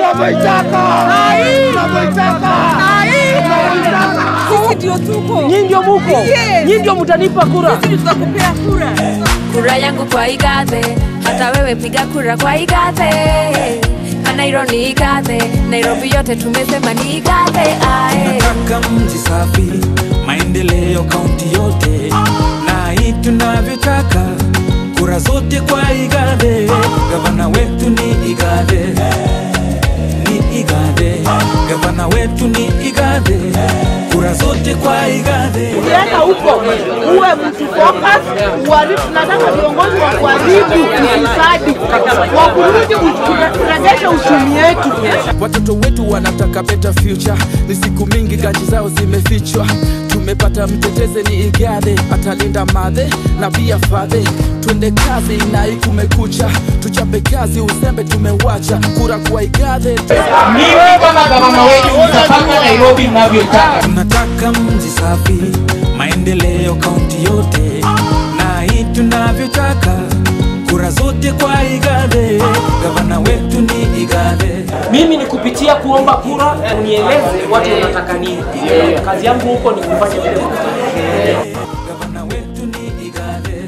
tunavyoitaka, tunavyoitaka, tunavyoitaka. Sisi ndio tuko. Nyinyi ndio muko, Yes. nyinyi ndio mtanipa kura. Sisi tutakupea kura. kura yangu kwa igathe hata wewe piga kura kwa igathe kanairo ni igathe nairobi yote tumesema ni igathe ae Tunataka mji safi, maendeleo kaunti yote, na hii tunavyotaka, kura zote kwa Igathe. Gavana wetu ni Igathe, ni Igathe. Gavana wetu ni Igathe, kura zote kwa Igathe. ukienda huko uwe mtu focus, uharibu. Tunataka viongozi wa kuharibu ufisadi, wa kurudi kurejesha uchumi yetu. Watoto wetu wanataka better future, ni siku mingi ganji zao zimefichwa. Tumepata mteteze ni Igathe, atalinda madhe na pia fadhe. Twende kazi na hii kumekucha, tuchape kazi, uzembe tumewacha, kura kwa Igathe. Mimi kama gavana wenu nitapanga Nairobi mnavyotaka. Tunataka mji safi, maendeleo kaunti yote, na hii tunavyotaka, kura zote kwa Igathe. Gavana wetu ni Igathe. Mimi ni kupitia kuomba kura, unieleze watu wanataka nini. Kazi yangu huko ni kufanya vile Gavana wetu ni Igathe.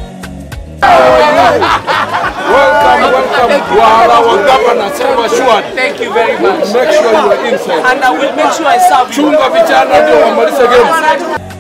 Welcome, welcome. Wala wa governor, sema sure. Thank you very much. Make sure you are inside. and I will make sure I serve you. Chunga vijana ndio wamalize game.